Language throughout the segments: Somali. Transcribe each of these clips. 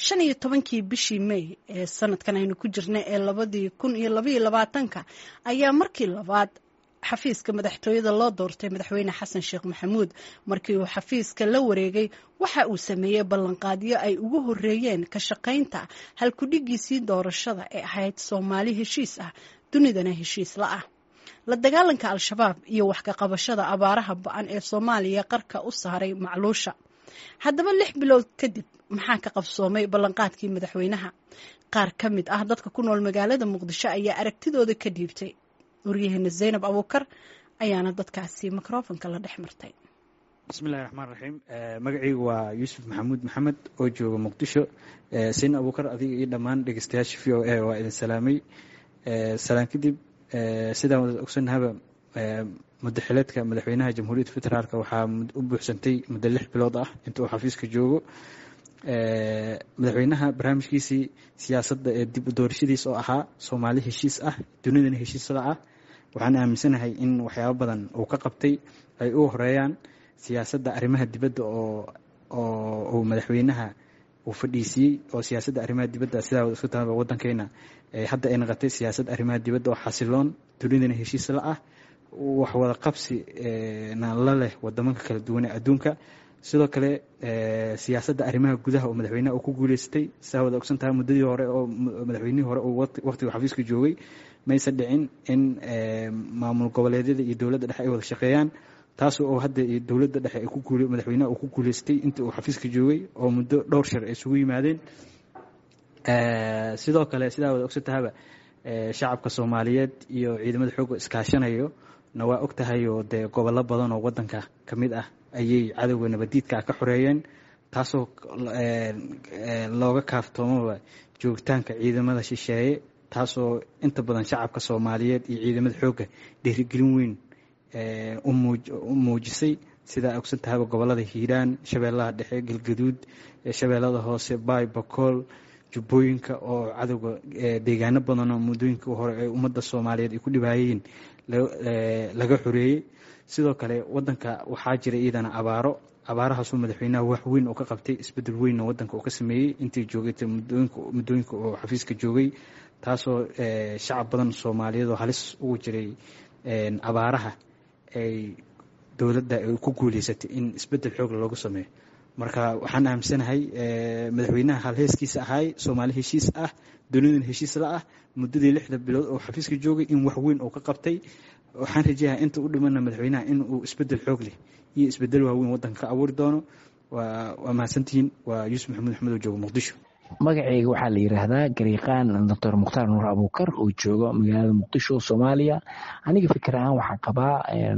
shan iyo tobankii bishii may ee sanadkan aynu ku jirnay ee labadii kun iyo labaiyo labaatanka ayaa markii labaad xafiiska madaxtooyada loo doortay madaxweyne xasan sheekh maxamuud markii uu xafiiska la wareegay waxa uu sameeyey ballanqaadyo ay ugu horeeyeen ka shaqaynta halkudhigiisii doorashada ee ahayd soomaali heshiis ah dunidana heshiis la ah la dagaalanka al-shabaab iyo wax ka qabashada abaaraha ba-an ee soomaaliya qarka u saaray macluusha haddaba lix bilood kadib maxaa ka qabsoomay ballanqaadkii madaxweynaha qaar ka mid ah dadka ku nool magaalada muqdisho ayaa aragtidooda ka dhiibtay waryaheena zaynab abuukar ayaana dadkaasi mikrofonka la dhex martay bismillahi raxmaan raxiim magacaygu waa yuusuf maxamuud maxamed oo jooga muqdisho sayn abuukar adiga iyo dhammaan dhegeystayaasha v o a waa idin salaamay salaan kadib sidaan wada ogsannahaba mudaxileedka madaxweynaha jamhuuriyadda federaalk waxaa u buuxsantay muddo lix bilood ah inta uu xafiiska joogo madaxweynaha barnaamijkiisii siyaasadda ee dib u doorashadiis oo ahaa soomaali heshiis ah dunidana heshiisla ah waxaan aaminsanahay in waxyaabo badan uu ka qabtay ay u horeeyaan siyaasadda arrimaha dibadda oo oo uu madaxweynaha uu fadhiisiiyey oo siyaasadda arrimaha dibadda sidaa isku taaba waddankeena hadda ay naqatay siyaasadda arrimaha dibadda oo xasiloon dunidana heshiisla ah wax wada qabsi na la leh wadamanka kala duwan ee adduunka sidoo kale siyaasadda arrimaha gudaha oo madaxweynaha uu ku guuleystay saa wada ogsan tahay muddadii hore oo madaxweynihii hore uu waqtigu xafiiska joogay mayse dhicin in maamul goboleedyada iyo dowladda dhexe ay wada shaqeeyaan taas oo hadda dowladda dhexe ay ku guul madaxweynaha uu ku guuleystay intii uu xafiiska joogay oo muddo dhowr shar ay isugu yimaadeen sidoo kale sidaa wada ogsan tahaba shacabka soomaaliyeed iyo ciidamada xoogga iskaashanayo na waa og tahay oo dee gobollo badan oo waddanka ka mid ah ayay cadowga nabadiidka ka xoreeyeen taasoo looga kaaftoomoba joogitaanka ciidamada shisheeye taasoo inta badan shacabka soomaaliyeed iyo ciidamada xoogga dhiirigelin weyn u muujisay sidaa ogsan tahaba gobollada hiiraan shabeellaha dhexe galgaduud shabeellada hoose baay bakool jubbooyinka oo cadowga deegaano badanoo muddooyinka hore ee ummadda soomaaliyeed ay ku dhibaayeen laga xoreeyey sidoo kale wadanka waxaa jira iyadana abaaro abaarahaasoo madaxweynaha wax weyn oo ka qabtay isbedel weynoo wadanka uu ka sameeyey intii joogay muddooyinka oo xafiiska joogay taasoo shacab badan soomaaliyeed oo halis ugu jiray abaaraha ay dowladda ay ku guuleysatay in isbedel xoog loogu sameeyo marka waxaan aaminsanahay madaxweynaha halheeskiisa ahaay soomaali heshiis ah dunidan heshiis la ah muddadii lixda bilood oo xafiiska joogay in wax weyn uu ka qabtay waxaan rajayaa inta u dhimana madaxweynaha in uu isbedel xoog leh iyo isbedel waaweyn waddanka ka abuuri doono waa mahadsantihiin waa yuusuf maxamuud axmed oo jooga muqdisho magacayga waxaa la yidhaahdaa gariiqaan doctor mukhtaar nuur abuukar oo jooga magaalada muqdisho soomaaliya aniga fikir ahaan waxaan qabaa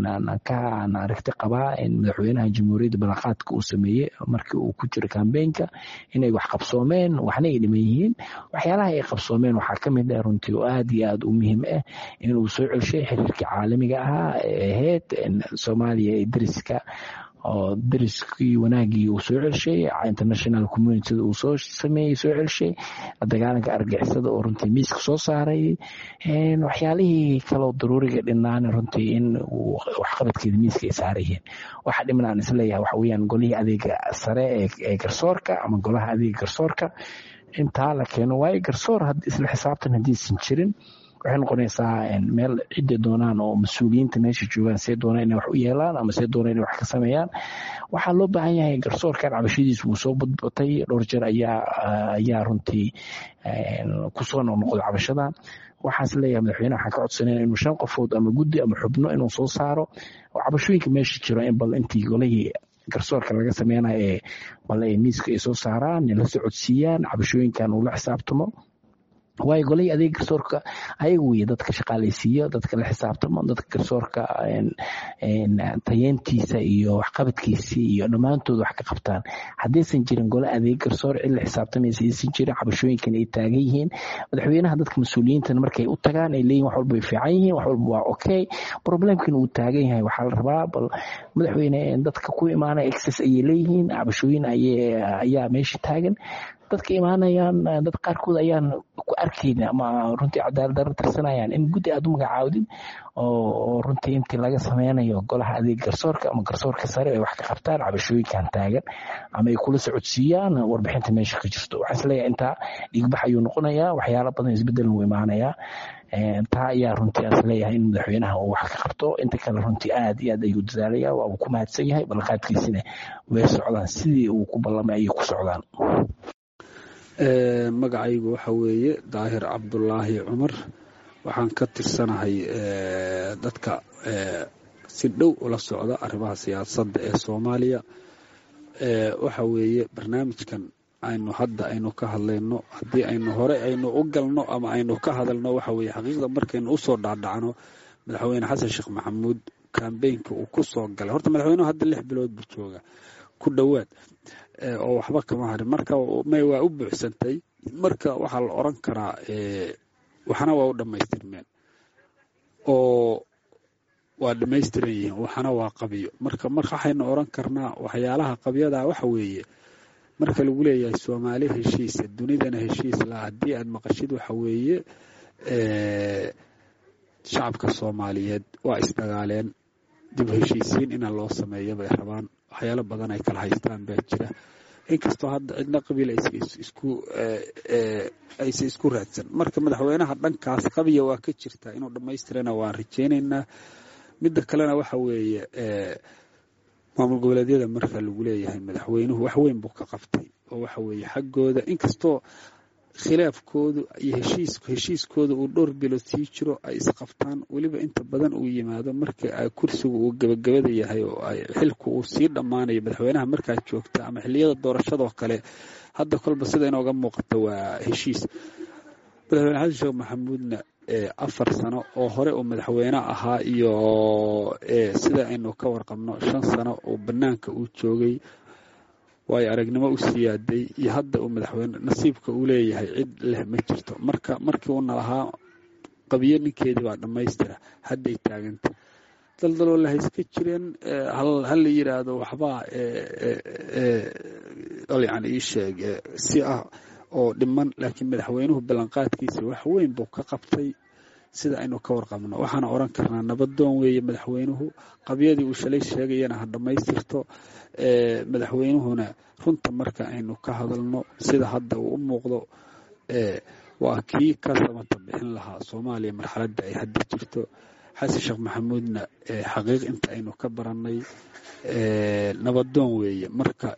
aan aragti qabaa madaxweynaha jamhuuriyadda ballanqaadka uu sameeyey markii uu ku jiro kambeynka inay wax qabsoomeen waxna ay dhiman yihiin waxyaalaha ay qabsoomeen waxaa ka mid ah runtii oo aad iyo aad u muhiim ah inuu soo celshay xiriirkii caalamiga ahaa ee ahayd soomaaliya ee deriska oo dariskii wanaagii uu soo celshay international communitida uu soo sameeyey soo celshay dagaalanka argixisada oo runtii miiska soo saaray waxyaalihii kaloo daruuriga dhinaan runtii in waxqabadkeeda miiska ay saarayeen waxa dhiman aan isleeyahay waxa weyaan golihii adeega sare ee garsoorka ama golaha adeega garsoorka intaa la keeno waayo garsoor isla xisaabtan haddiisan jirin waxay noqonaysaa meel cidday doonaan oo mas-uuliyiinta meesha joogaan see doonaan inay wax u yeelaan ama see doonaan inay wax ka sameeyaan waxaa loo baahan yahay garsoorkan cabashadiisu wuu soo badbatay dhowr jeer ayaa ayaa runtii kusoo noqnoqday cabashadan waxaas leeyahay madaxweyneha waxaan ka codsanayna inuu shan qofood ama guddi ama xubno inuu soo saaro oo cabashooyinka meesha jiro in bal intii golihii garsoorka laga sameynayo ee bal ay miiska ay soo saaraan la socodsiiyaan cabashooyinkan uu la xisaabtamo waayo golihii adeeg garsoorka ayaga weye dadka shaqaalaysiiyo dadka la xisaabtamo dadka garsoorka tayeentiisa iyo waxqabadkiisii iyo dhammaantood wax ka qabtaan haddaysan jirin gole adeeg garsoor cid la xisaabtamaysa aysan jirin cabashooyinkan ay taagan yihiin madaxweynaha dadka mas-uuliyiintana markay u tagaan ay leeyihin wax walba way fiican yihiin wax walba waa okay problemkan uu taagan yahay waxaa la rabaa bal madaxweyne dadka ku imaana excess ayay leeyihiin cabashooyin ayaa meesha taagan dadka imaanayaan dad qaarkood ayaan ku arkayna ama runtii cadaalad darro tirsanayaan in guddi aad u magacaawdin oo runtii intii laga sameynayo golaha adeeg garsoorka ama garsoorka sare ay wax ka qabtaan cabashooyinkan taagan ama ay kula socodsiiyaan warbixinta meesha ka jirto waxaan isleeyahay intaa dhiigbax ayuu noqonayaa waxyaalo badan isbedel wuu imaanayaa taa ayaa runtii aan isleeyahay in madaxweynaha uu wax ka qabto inta kale runtii aad iyo aad ayuu dadaalaya waa uu ku mahadsan yahay ballanqaadkiisina way socdaan sidii uu ku ballamay ayay ku socdaan magacaygu waxa weeye daahir cabdulaahi cumar waxaan ka tirsanahay dadka si dhow ula socda arrimaha siyaasadda ee soomaaliya waxa weeye barnaamijkan aynu hadda aynu ka hadlayno haddii aynu hore aynu u galno ama aynu ka hadalno waxa weeye xaqiiqda markaynu usoo dhaadhacno madaxweyne xasan sheekh maxamuud kambeynka uu ku soo galay horta madaxweynuhu hadda lix bilood buu jooga ku dhowaad oo waxba kama harin marka may waa u buuxsantay marka waxaa la oran karaa waxna waa u dhammaystirmeen oo waa dhammaystiran yihiin waxna waa qabiyo marka marka waxaynu oran karnaa waxyaalaha qabyada waxa weeye marka lagu leeyahay soomaali heshiisa dunidana heshiis la haddii aad maqashid waxa weeye shacabka soomaaliyeed waa isdagaaleen dib heshiisiin ina loo sameeyo bay rabaan waxyaalo badan ay kala haystaan baa jira inkastoo hadda cidna qabiil aysa isku raadsan marka madaxweynaha dhankaas qabiya waa ka jirtaa inuu dhammaystirana waan rajeynaynaa midda kalena waxa weeye maamul goboleedyada marka lagu leeyahay madaxweynuhu wax weyn buu ka qabtay oo waxa weeye xaggooda inkastoo khilaafkoodu iyo heshiiskooda uu dhowr bilood sii jiro ay isqabtaan weliba inta badan uu yimaado marka kursigu uu gebagabada yahay oo xilku uu sii dhammaanayo madaxweynaha markaa joogta ama xiliyada doorashadoo kale hadda kolba sida inooga muuqata waa heshiis madaxweyne xasan sheekh maxamuudna afar sano oo hore uu madaxweyne ahaa iyo sida aynu ka warqabno shan sano oo bannaanka uu joogay waayo aragnimo u siyaaday iyo hadda uu madaxweyne nasiibka uu leeyahay cid leh ma jirto marka markii uuna lahaa qabiyo ninkeedii baa dhammaystira hadday taaganta daldaloo la hayska jireen ha la yidhaahdo waxbaa yani ii sheeg si ah oo dhiman laakiin madaxweynuhu ballanqaadkiisa wax weyn buu ka qabtay sida aynu ka warqabno waxaana oran karnaa nabadoon weeye madaxweynuhu qabyadii uu shalay sheegayana ha dhammaystirto madaxweynuhuna runta marka aynu ka hadalno sida hadda uu u muuqdo waa kii ka samata bixin lahaa soomaaliya marxaladda ay hadda jirto xasan sheekh maxamuudna xaqiiq inta aynu ka barannay nabadoon weeye marka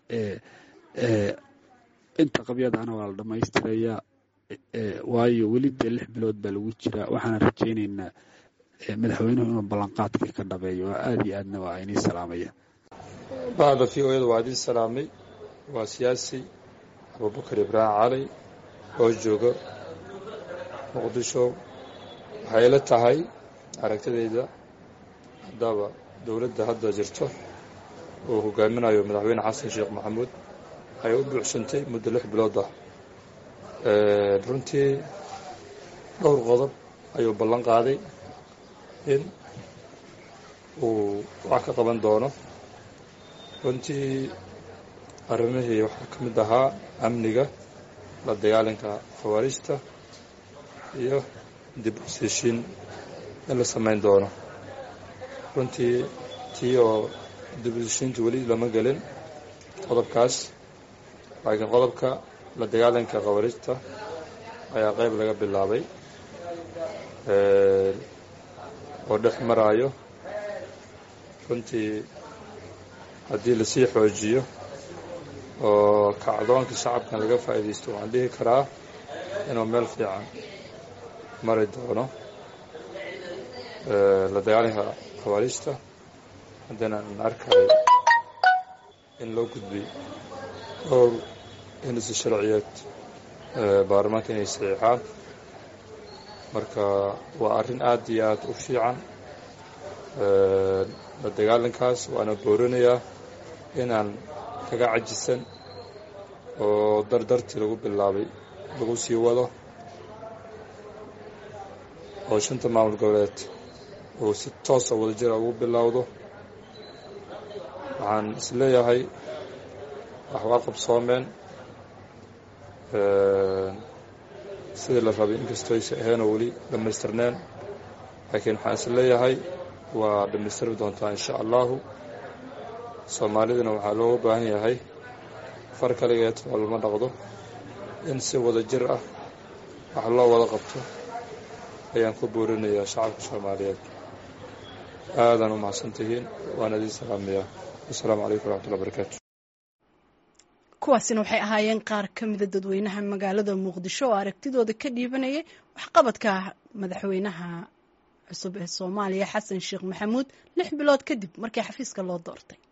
inta qabyadaana waa la dhammaystirayaa waayo weli dee lix bilood baa lagu jiraa waxaana rajaynaynaa madaxweynuhu inuu ballanqaadkii ka dhabeeyo waa aada iyo aadna waa inii salaamaya bahda v o yada waa idiin salaamay waa siyaasi abubakar ibraahim cali oo jooga muqdisho waxay ila tahay aragtidayda haddaba dowladda hadda jirto uu hogaaminayo madaxweyne xasan sheekh maxamuud waxay u buuxsantay muddo lix bilood ah runtii dhowr qodob ayuu ballan qaaday in uu wax ka qaban doono runtii arrimihii waxaa ka mid ahaa amniga la dagaalanka khawaariijta iyo dib u siishiin in la samayn doono runtii tii oo dib u siishiinta weli lama gelin qodobkaas laakiin qodobka la dagaalanka khawaariijta ayaa qayb laga bilaabay oo dhex maraayo runtii haddii lasii xoojiyo oo kacdoonka shacabkan laga faa'iidaysto waxaan dhihi karaa inuu meel fiican mari doono la dagaalanka khawaariijta haddana aan arkayo in loo gudbay dhowr hinisa sharciyeed baarlamaanka inay saxiixaan marka waa arrin aad iyo aad u fiican la dagaalankaas waana boorinayaa inaan kaga cajisan oo dardartii lagu bilaabay lagu sii wado oo shanta maamul goboleed uu si toosa wadajira ugu bilowdo waxaan is leeyahay wax waa qabsoomeen sidii la rabay inkastoo aysa ahaynoo weli dhammaystirneen laakiin waxaan is leeyahay waa dhammaystiri doontaa insha allahu soomaalidana waxaa looga baahan yahay far kaligeed oo lama dhaqdo in si wada jir ah wax loo wada qabto ayaan ku boorinayaa shacabka soomaaliyeed aadaan u mahadsantihiin waan idiin salaamayaa assalaamu calaykum waraxmatullahi barakaatu kuwaasina waxay ahaayeen qaar ka mida dadweynaha magaalada muqdisho oo aragtidooda ka dhiibanayay waxqabadka madaxweynaha cusub ee soomaaliya xasan sheekh maxamuud lix bilood kadib markii xafiiska loo doortay